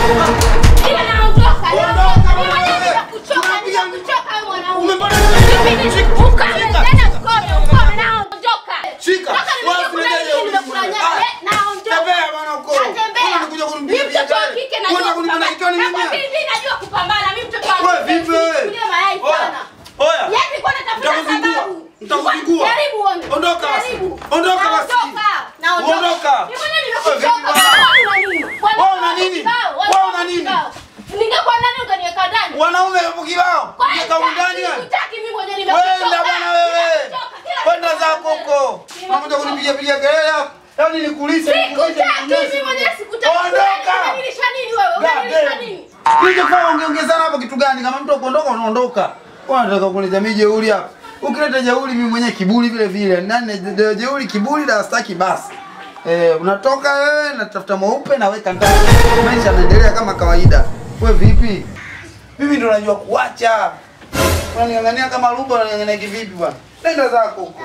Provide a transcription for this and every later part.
Ila naondoka, naondoka. Mimi mwenyewe nimekuchoka, nimekuchoka wewe mwanaume. Ukame tena ukome, ukome, naondoka. Shika. Toka nimekula nini, nimekula nyama. Eh, naondoka. Tembea bwana huko. Natembea. Unakuja kunipiga Mimi mtoto wa picha. kike Unataka najua kunipeleka kupambana. kitani mimi? Nakwambia hivi, najua kupambana. Mimi mtoto wa Wewe kike, vipi wewe? sikulie mayai Oya. sana. Oya. Yaani nilikuwa natafuta Nitakuzingua. sababu. Nitakuzingua. Jaribu uone. Ondoka basi. Jaribu. Ondoka basi. Naondoka. Naondoka. Ondoka. Mimi mwenyewe Wewe vipi nimekuchoka. bwana? Wewe una nini? Kwani Wewe una nini? kibao? Wewe una nini? kibao? Ningekuwa nani ungeniweka ndani? Wanaume hapo kibao. Kwani Ungeka humu ndani wewe. sikutaki mimi mwenyewe nimechoka. Wenda bwana wewe. Nimechoka, kila Kwenda kitu zako huko. Nimechoka. Unakuja kunipiga piga kelele hapo. Yaani nikulishe nikulishe. Sikutaki mimi mwenyewe sikutaki. Ondoka. Unanilisha nini wewe? God Unanilisha damn. nini? Kilichofaa ungeongezana hapo kitu gani? Kama mtu akuondoka unaondoka. Wewe unataka kuleta mimi jeuri hapa. Ukileta jeuri mimi mwenyewe kiburi vile vile. Nani je- jeuri kiburi na staki basi. Eh, unatoka wewe natafuta mweupe naweka ndani. Maisha yanaendelea kama kawaida. Wewe vipi? Mimi ndo najua kuacha. Unaniangania kama lumba unaniangania kivipi bwana? Nenda zako huko.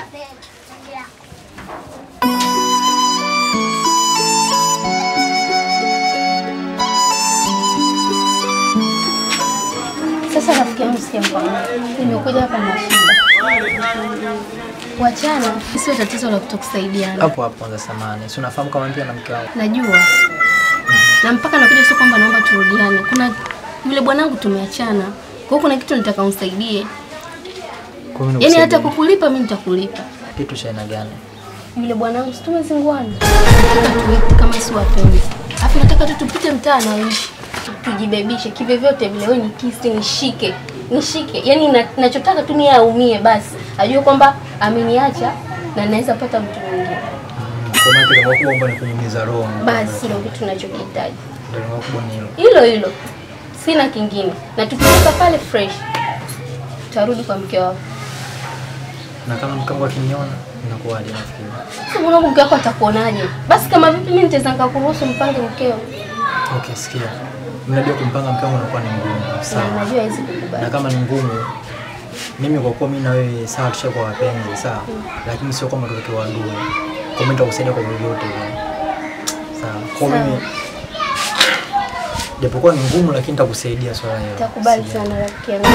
Sasa rafiki yangu sikia mkwambia. Nimekuja hapa na shida. Wachana sio tatizo la kutokusaidiana. Hapo hapo kwanza samani. Si unafahamu kama mpia na mke wangu. Najua. Na mpaka nakuja sio kwamba naomba turudiane. Kuna yule bwanangu tumeachana. Kwa hiyo kuna kitu nitaka unisaidie. Kwa hiyo Yaani hata nikusaidie. kukulipa mimi nitakulipa. kitu cha aina gani? Yule bwanangu si tumezinguana. Nataka tuite kama si wapenzi. Alafu nataka tu tupite mtaa anaishi. Tujibebishe kivyovyote vile wewe nikisi nishike. Nishike. Yaani na- nachotaka tu ni yeye aumie basi. Ajue kwamba ameniacha na naweza pata mtu mwingine. Kwa maana kile makubwa ambayo ni kunyumiza roho. Basi ndio kitu ninachokihitaji. Ndio makubwa ni hilo. Hilo hilo. Sina kingine. Na tukitoka pale fresh. Tutarudi kwa mke wako. Na kama mke wangu akiniona inakuwaje nafikiri? Sasa mwanangu mke wako atakuonaje? Basi kama vipi mimi nitaweza nikakuruhusu mpange mkeo? Okay, sikia. Mnajua kumpanga mke wangu inakuwa ni ngumu. Na Sawa. najua hawezi na kukubali. kama ni ngumu mimi kwa kuwa mimi na wewe sawa tushakuwa wapenzi sawa lakini sio kwamba tutoke wadui kwa mimi nitakusaidia kwa vyovyote vile sawa kwa Sawa. mimi japokuwa ni ngumu lakini nitakusaidia swala hilo Takubali Sijali. sana rafiki yangu.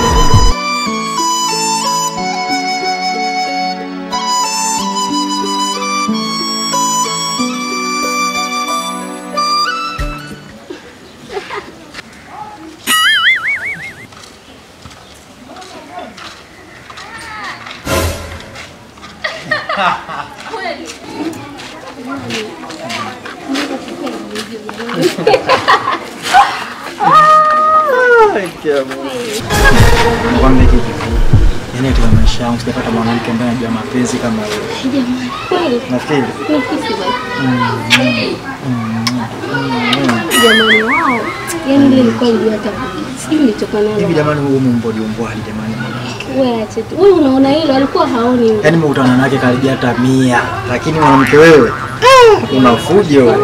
Nikwambie kitu. Yaani katika maisha yangu sijapata mwanamke ambaye anajua mapenzi kama wewe. Jamani, kweli Nafikiri. nikisi basi. Jamani wao. Yaani ile ilikuwa ndio hata sijui nilitokana Hivi nayo. jamani huyu mumbodi umbwali jamani mwanamke. Wewe ache tu. Wewe unaona hilo alikuwa haoni. yule. Yaani nimekutana naye karibia hata mia. Lakini mwanamke wewe una fujo.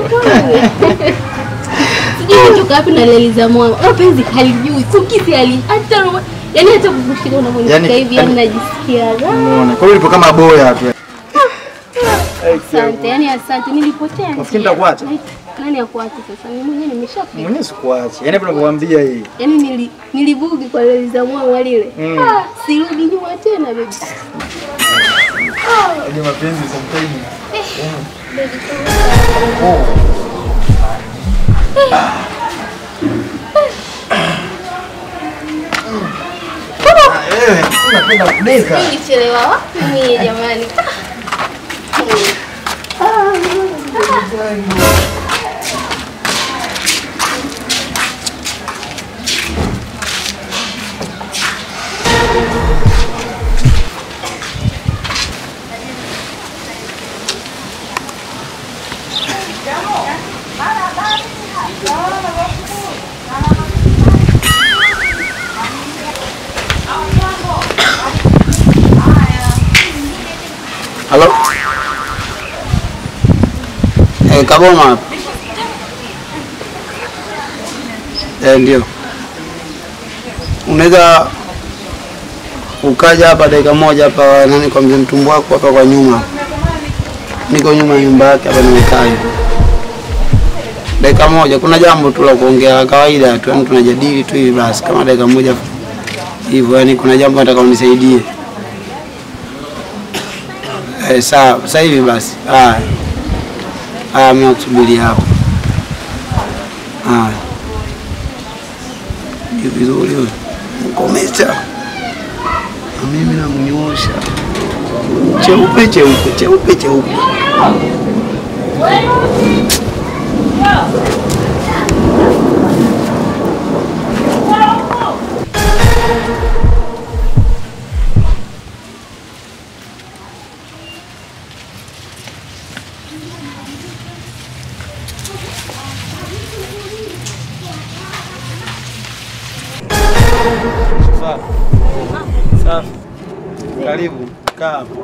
Sijui kutoka wapi na leli za mwana. Mapenzi halijui. Kukisi hali hata yaani hata kukushika unavyonishika Yaani- hivi yaani najisikia raha. Unaona. Kwa hiyo ulipo kama boya tu. Asante, yani asante, nilipotea. Nafikiri njia. nitakuacha. Nani akuache sasa? Mimi mwenyewe nimeshafika. Mwenyewe sikuachi. Yaani hapo nakwambia hii. Yaani nili nilibugi kwa leli za mwana lile. Mm. Ah, sirudi nyuma tena baby. Yaani mapenzi sometimes. Baby, Wewe unapenda kudeka. nilichelewa wapi mimi jamani? Halo? Eh, Kaboma hapa. Eh, ndio. Unaweza ukaja hapa dakika moja hapa nani kwa mzee mtumbu wako hapa kwa nyuma. Niko nyuma ya nyumba yake hapa nimekaa. hivi. dakika moja. Kuna jambo tu la kuongea la kawaida tu, yani tunajadili tu hivi basi, kama dakika moja hivyo, yani kuna jambo nataka unisaidie. Eh, sawa, sasa hivi basi. Haya. Haya, mimi nakusubiria hapo. Haya. Ni vizuri wewe. Mkomesha. Na mimi namnyoosha. Cheupe cheupe cheupe cheupe. Safi. Safi. Karibu. Kaa hapo.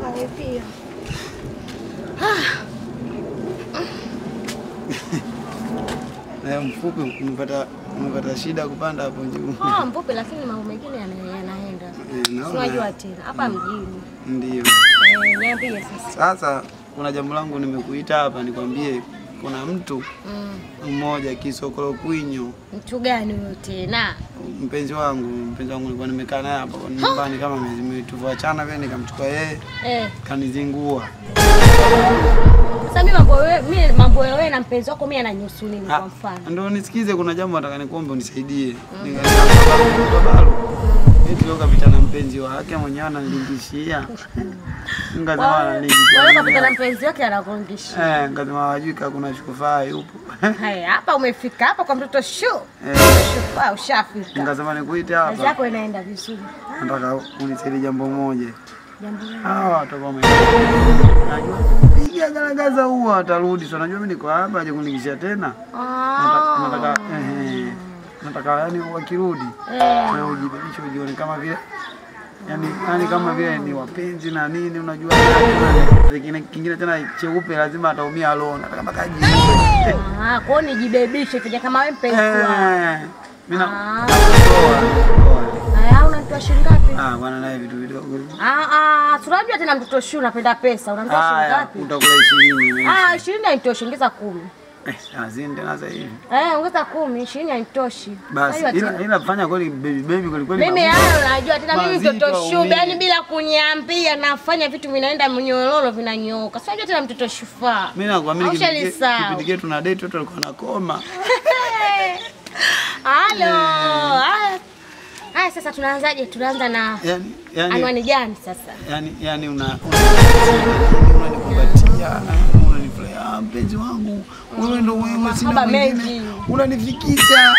Na mfupi umepata umepata shida kupanda hapo juu. Ah, mfupi lakini mambo mengine yana- yanaenda. Eh, naona. Unajua tena hapa mjini. Ndio. Eh, niambie sasa. Sasa kuna jambo langu nimekuita hapa nikwambie, kuna mtu Mm. mmoja Kisokolo Kwinyo, Mtu gani huyo tena? mpenzi wangu, mpenzi wangu nilikuwa nimekaa naye hapa nyumbani kama miezi miwili, tulivyoachana vile nikamchukua yeye Eh, kanizingua. sasa mimi mambo wewe, mimi mambo ya wewe na mpenzi wako mimi ananihusu nini kwa mfano? Ndio nisikize, kuna jambo nataka nikuombe unisaidie. Nikasema balo. Eti leo kapita na mpenzi wake mwenyewe ananilingishia. Nikasema Wewe ananilingishia. kapita na mpenzi wake anakuongeshia. Eh, nikasema wajui kama kuna shukufaa yupo. Haya, hapa umefika hapa kwa mtoto shu. Eh, Shufaa ushafika. nikasema nikuite Kazi hapa. yako inaenda vizuri. Nataka unisaidie jambo moja. Jambo gani? Hawa watu ambao wame- Najua piga garagaza huo atarudi. So najua mimi niko hapa aje kunigishia tena. Nataka Ah. nataka eh, nataka yani wakirudi Eh. wewe ujibebishe ujione kama vile yani, yani kama vile ni wapenzi na nini, unajua kingine kingine tena cheupe lazima ataumia alone, nataka mpaka ajiue. Ah, kwa hiyo nijibebishe kija kama wewe mpenzi wangu. Eh, mimi na Ah. nakutoa. Haya, unanitoa shilingi ngapi? Ah, bwana naye vitu vidogo. Ah, ah, tunajua tena mtoto shu unapenda pesa. Unanitoa shilingi Haya, ngapi? utakula 20. Ah, ishirini haitoshi, ongeza kumi. Eh, azini tena sasa hivi. Eh, ongeza kumi, ishirini haitoshi. Basi Unajua ila tena. ila fanya kweli baby baby kweli kweli. Mimi magumu. hayo unajua tena mimi Mazito mtoto au shuba, nini? yani bila kuniambia nafanya vitu vinaenda mnyororo vinanyooka. Si unajua tena mtoto shufaa. Mimi nakwambia kipindi Haushalisahau. kipindi chetu na date watu walikuwa nakoma. Halo. Haya. Haya sasa tunaanzaje? Tunaanza na Yaani yaani anwani gani sasa? yani yani una unanikumbatia unanifurahia mpenzi wangu wewe ndo wewe sina Mahaba mwingine mengi. unanifikisha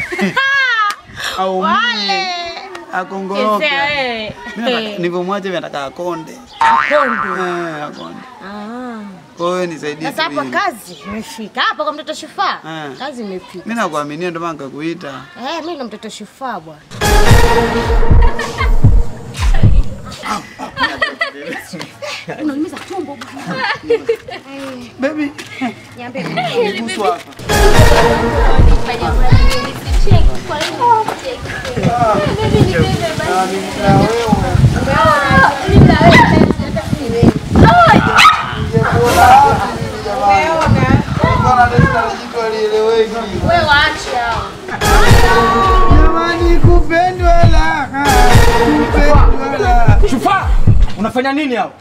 au Wale. mimi akongoroka Kizea wewe. Mimi nataka- nilivyomwacha mimi nataka akonde Akonde. eh akonde Ah. kwa hiyo nisaidie Sasa tu hapa hili. kazi imefika. Hapa kwa mtoto shufaa. Eh. Kazi imefika. mimi nakuaminia ndio maana nikakuita Eh, mimi ndo mtoto shufaa bwana. Unaumiza tumbo bwana. baby Niambie. nigusu hapa Wewe waache hao. Jamani, kupendwa raha, kupendwa raha. Shufaa, unafanya nini hapo?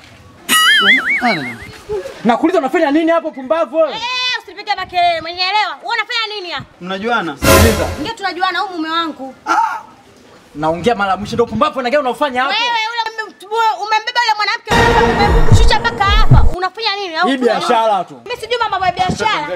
Nakuuliza unafanya nini hapo pumbavu wewe? Eh, usipige makelele, umenielewa? Wewe unafanya nini hapa? Mnajuana? Sikiliza. Ndio tunajuana huyu mume wangu. Naongea mara mwisho ndio pumbavu na gani unaofanya hapo? Wewe yule umem- umembeba yule mwanamke umemshusha mpaka hapa. Unafanya nini? Au Hii tunajuana? biashara tu. Mimi sijui mambo ya biashara.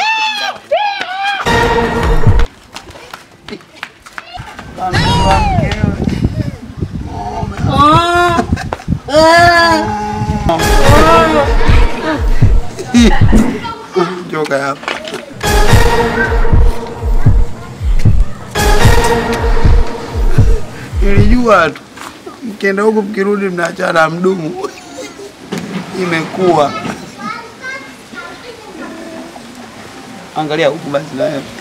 Joka hapa. Nilijua tu mkienda huku mkirudi mnaachana mdumu. Imekuwa. Angalia huku basi na wewe.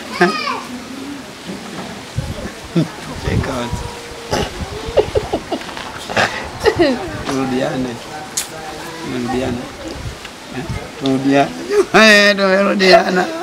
Cheka basi. Turudiane. Turudiane. Eh, Turudiane. Eh, tumerudiana.